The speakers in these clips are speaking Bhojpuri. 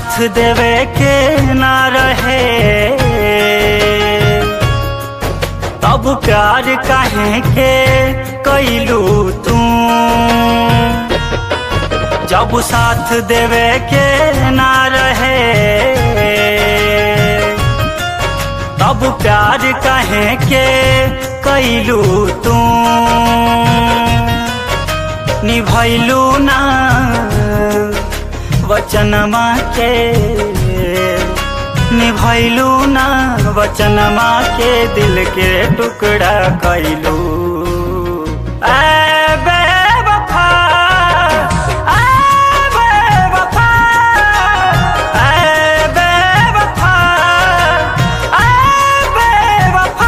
साथ देवे के ना रहे तब प्यार काहे के कैलू तू जब साथ देवे के ना रहे तब प्यार काहे के कैलू तू निभैलू ना वचनमा के निभैलू ना वचनमा के दिल के टुकड़ा कैलू ऐ बेवफा, ऐ बेवफा, ऐ बेवफा, ऐ बेवफा।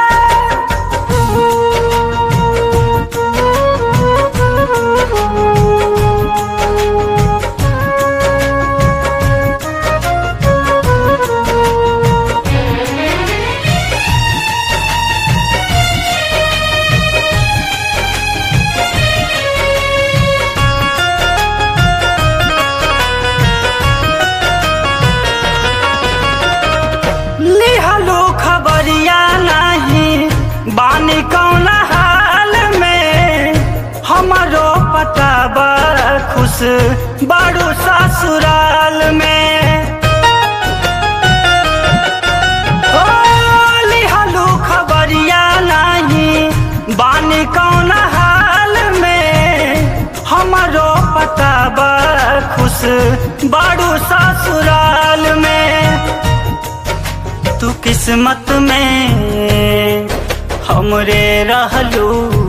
लिहलो खबरिया नहीं बानी कौन हाल में हमारो पता बा खुश बारू ससुराल में ओ लिहलो खबरिया नहीं बानी कौन हाल में हमारो पता बा खुश बारू ससुराल में तू किस्मत में हमरे रहलू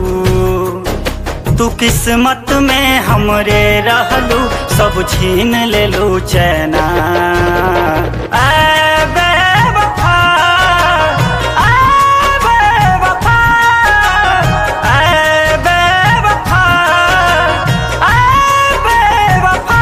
तू किस्मत में हमरे रहलू सब छीन लेलू चैना ऐ बेवफा, ऐ बेवफा, ऐ बेवफा, ऐ बेवफा।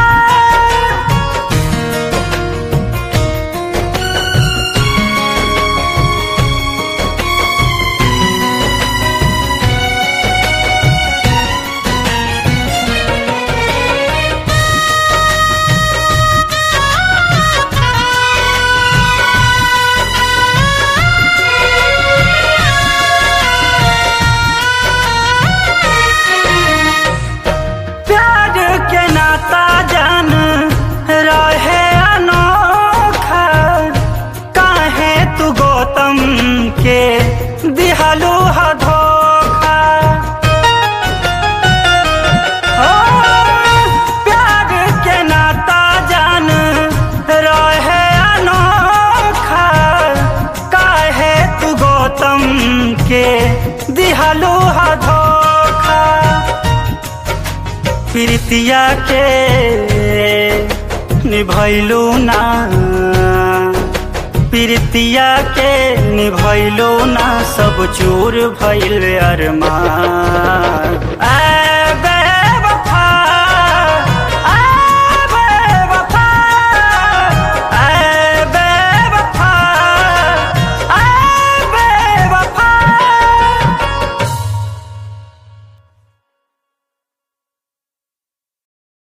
प्यार के नाता जान रहे अनोखा काहे तू गौतम के दिहलू ह धोखा हो प्यार के नाता जान रहे अनोखा काहे तू गौतम के दिहलू ह धोखा प्रीतिया के निभैलू ना प्रीतिया के निभैलू ना सब चूर भैल अरमान ऐ